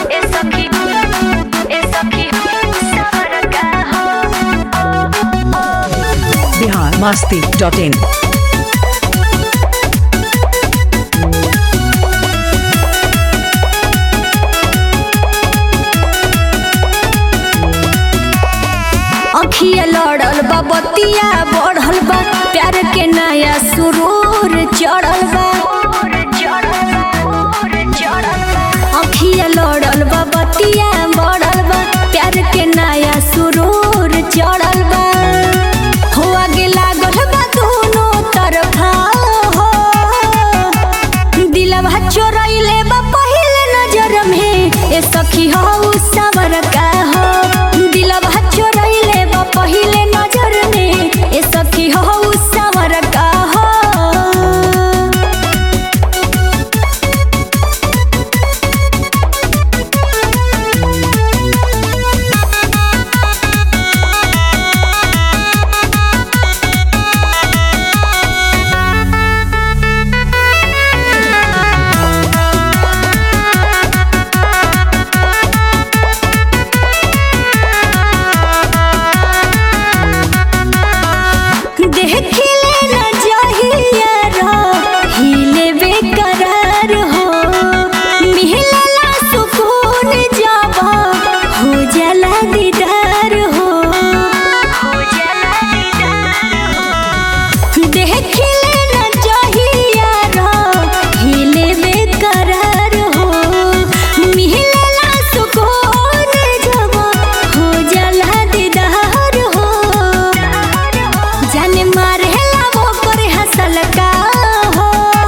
ए सखी ए सखी सबर का हो बिहार मस्ती डॉट इन अखिया लड़ल बा बतिया बढ़ल बा प्यार के नया सुरूर चढ़ल बा अखिया लड़ल बा बतिया बढ़ल बा प्यार के नया सुरूर चढ़ल बा हो आगे लागल बा दोनों तरफा हो दिलवा चोरैले बा पहिले नजर में ए सखी हो सबर का हो दिलवा चोरैले बा पहिले नजर में ए सखी हो सबर का हो देखिले न जहिया रहिले बेकरार हो मिलला सुकून जब हो जाला दीदार हो हो जाला दीदार हो देखिले न जहिया रहिले बेकरार हो मिलला सुकून जब हो जाला दीदार हो जाने मारेला वो करे हंसल का हो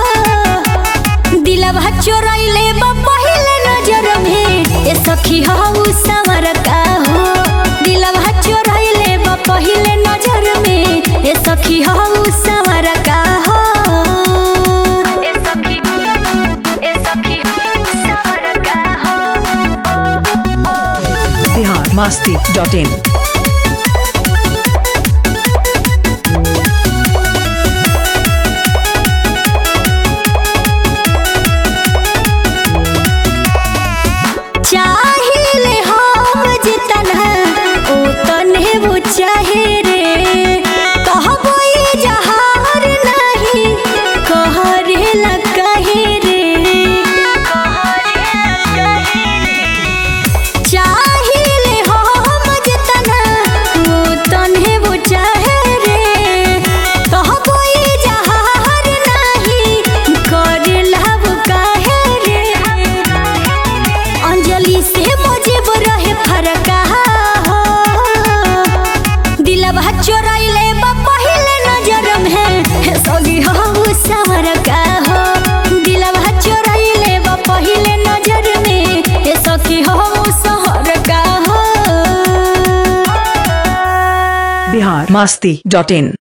दिलवा चोरैले बा पहिले नजर में ए सखी हो सवर का हो दिलवा चोरैले बा पहिले नजर में ए सखी हो सवर का हो ए सखी ए सखी सवर का हो बिहार मस्ती डॉट इन चाहिले हम जितना ओ तने वो चाहे रे कहबो ये जहार नहीं कहरे लगे रे चाहिले हम जितना ओ तने वो चाहे रे कहबो ये जहार नहीं करे लव काहे रे अंजलि से मुझे रहे फरका हो दिलवा चोरैले बा पहिले नजर में हे सगी हो सवर का हो दिलवा चोरैले बा पहिले नजर में हे सखी हो सहर का हो बिहार मस्ती डॉट इन